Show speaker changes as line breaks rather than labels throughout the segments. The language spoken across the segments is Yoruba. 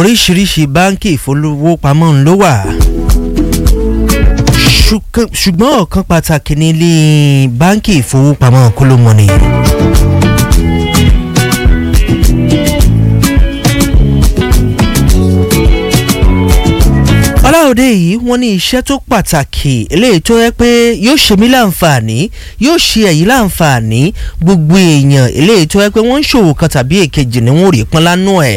oríṣiríṣi báńkì ìfowópamọ́ ń ló wà Ṣùkàn- ṣùgbọ́n ọ̀kan pàtàkì ní ilé báńkì ìfowópamọ́ kólómọ́nì. ọláòdé yìí wọ́n ní iṣẹ́ tó pàtàkì eléyìí tó yẹ pé yóò ṣe mí láǹfààní yóò ṣe ẹ̀yìn láǹfààní gbogbo èèyàn eléyìí tó yẹ pé wọ́n ń ṣòwò kan tàbí èkejì ni wọ́n ò rí pọ́n lánàá ẹ̀.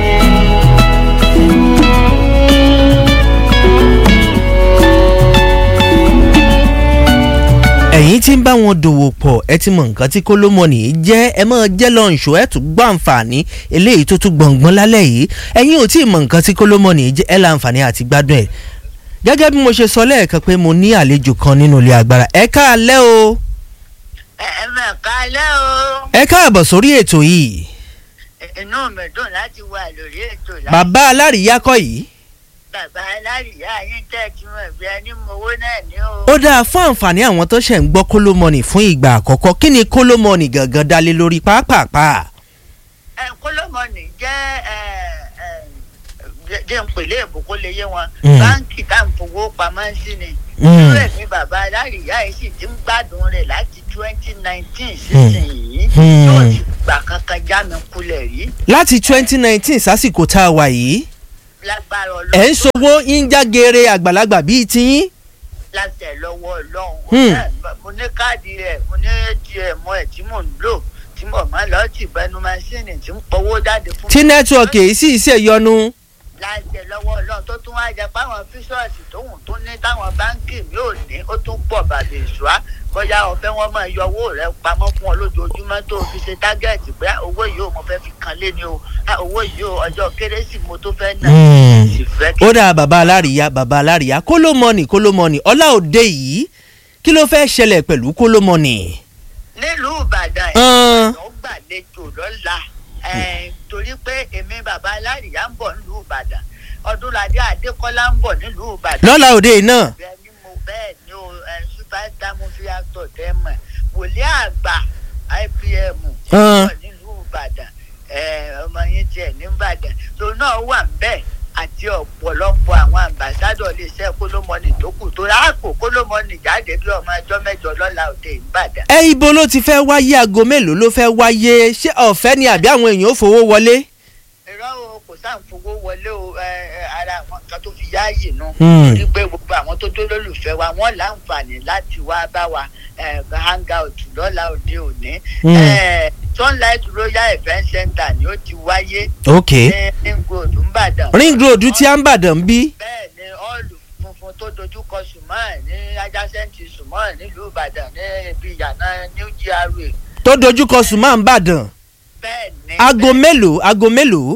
ẹ̀yin tí ń bá wọn dòwò pọ̀ ẹ ti mọ nǹkan tí kólómọ̀nì jẹ́ ẹ mọ̀ jẹ́ lọ́nṣọ́ ẹ tún gbọ́ àǹfààní eléyìí tó tún gbọ̀ngbọ́n lálẹ́ yìí ẹ̀yin ò tí ì mọ nǹkan tí kólómọ̀nì jẹ́ ẹ láǹfààní àti gbádùn ẹ̀ gẹ́gẹ́ bí mo ṣe sọ lẹ́ẹ̀kan pé mo ní àlejò kan nínú ilé agbára ẹ káàlẹ́ o
ẹ mà kálẹ̀ o
ẹ káàbọ̀ sórí ètò yìí
inú mi dùn láti wà lórí ètò láti
bàbá alárìíyá kọ́ yìí
bàbá alárìíyá yín tẹ́ kí wọ́n bí ẹni mowó náà ní o.
ó dáa fún àǹfààní àwọn tó ṣẹ̀ ń gbọ́ kólómọ̀nì fún ìgbà àkọ́kọ́ kí ni kólómọ̀nì gangan dálé lórí pápápá
ẹ kólómọ̀nì jẹ́ ẹ ẹ jẹ́- jẹ́ ń pèlè èbó kó lè yé wọn
Mm.
báńkì tá à ń fowó pamọ́ sí ni
Mm.
irú ẹ̀mí bàbá alárìíyá yìí sì ti ń gbádùn rẹ̀ láti twenty nineteen sísìnyí
Mm.
yóò ti gbà kankan já mi kulẹ̀ rí
láti twenty nineteen sásìkò tá a wà yìí
lágbára
ẹ̀ ń
ọlọ́run
sowó ń jágere àgbàlagbà bíi tiyín
láti ẹ̀ lọ́wọ́ ọlọ́run
Hmm.
Ẹ, mo ní káàdì rẹ̀ mo ní atm ẹ̀ tí mò ń lò tí mo máa lọ tì bẹnu máṣíìnì tí ń pọwó jáde fún
tí nẹ́tíwọ̀kì èyí sì ṣe yọnu.
láti ẹ̀ lọ́wọ́ ọlọ́run tó tún wá jẹ páwọn fíṣọ́ọ̀sì tóhùn tó ní táwọn báńkì mi ò ní ó tún pọ̀ bàbá ìṣúá bóyá ọ̀fẹ́ wọn máa yọ owó rẹ pamọ́ fún ọ lójoojúmọ́ tó o fi ṣe tágẹ́ẹ̀tì pé owó yìí ò mo fẹ́ fi kan lé ní o Ah, owó yìí ò ọjọ́ kérésì mo tó fẹ́ nà sì fẹ́ kí
ó dáa bàbá alárìíyá bàbá alárìíyá kólómọ́nì kólómọ́nì ọlá òde yìí kí ló fẹ́ ṣẹlẹ̀ pẹ̀lú kólómọ́nì.
nílùú ìbàdàn
Ọ̀n.
ó gbàlejò lọ́la eh, torí pé èmi bàbá alárìíyá ń bọ̀ nílùú ìbàdàn ọdúnladé adékọ́lá ń bọ̀ nílùú ìbàdàn
lọ́la òde yìí náà
bẹ́ẹ̀ ni mo bẹ́ẹ̀ ni o eh, superstar movie actor tẹ́ mọ̀ wòlíì àgbà ipm ń
Ọ̀n.
bọ̀ nílùú ìbàdàn eh, ọmọ yín tiẹ̀ ní ìbàdàn tó náà wà ń bẹ́ẹ̀ àti ọ̀pọ̀lọpọ̀ àwọn àmbàsádọ̀ iléeṣẹ́ kólómọ́nì tó kù tó ráàpò kólómọ́nì jáde bí ọmọ ẹjọ́ mẹ́jọ lọ́la òde ìbàdàn
ẹ ibo ló ti fẹ́ wáyé aago mélòó ló fẹ́ wáyé ṣé ọ̀fẹ́ ni àbí àwọn èèyàn ó fowó wọlé.
irọ́ o kò sáà ń fowó wọlé o ẹ, ẹ, ara àwọn nǹkan tó fi yáàyè nu
Hmm.
torí pé gbogbo àwọn tó tó lólùfẹ́ wa wọ́n láǹfààní láti wá bá wa ẹ, hang out lọ́la òde òní.
Hmm.
Ẹ, sunlight royal event center ni ó ti wáyé
ok
ní ring road nìbàdàn.
ring road tí a ń bàdàn bí.
bẹ́ẹ̀ ni ọ́ọ̀lù funfun tó dojúkọ sùmọ́ọ̀ ní adjacent sùmọ́ọ̀ nílùú ìbàdàn ní ibi ìyànà new gra
tó dojúkọ sùnmọ́ ń bàdàn.
bẹ́ẹ̀ ni
aago mélòó aago mélòó.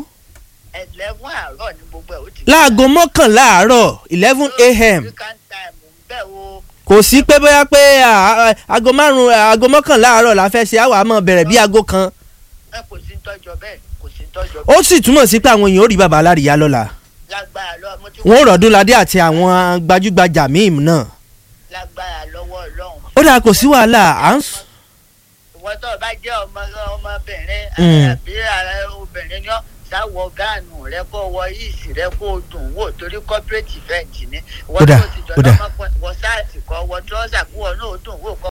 eleven àárọ̀ ni gbogbo ẹ̀ ó ti
láago mọ́kànlá àárọ̀ eleven a.m.
African time ń bẹ̀ o.
kò sí pé bóyá pé à, à, aago márùn aago mọ́kànlá àárọ̀ la fẹ́ ṣe àwọn àmọ́ bẹ̀rẹ̀ bí aago kan.
ẹ kò sí tọjọ bẹ́ẹ̀ kò sí tọjọ bẹ́ẹ̀
ó sì túmọ̀ sí pé àwọn èèyàn ó rí bàbá alárìíyá lọ́la.
lágbára lọ mo ti
wọ́n rọ̀dún ládé àti àwọn gbajúgbajà míì náà.
lágbára lọ́wọ́ Ọlọ́run.
ó dáa kò sí wàhálà à ń s-
ìwọ tó o bá jẹ́ ọmọ ọmọbìnrin
Mm.
àbí ara obìnrin ni ọ́ sáwọ gáànù rẹ kó wọ yìísì rẹ kó o dùn wò torí corporate event ni ìwọ
Ó dáa,
tó o ti
ó
jọ
dáa.
lọ́mọkùnrin wọ sáàtì kọ́ wọ trọ́sà kó o náà ó dùn wò kọ́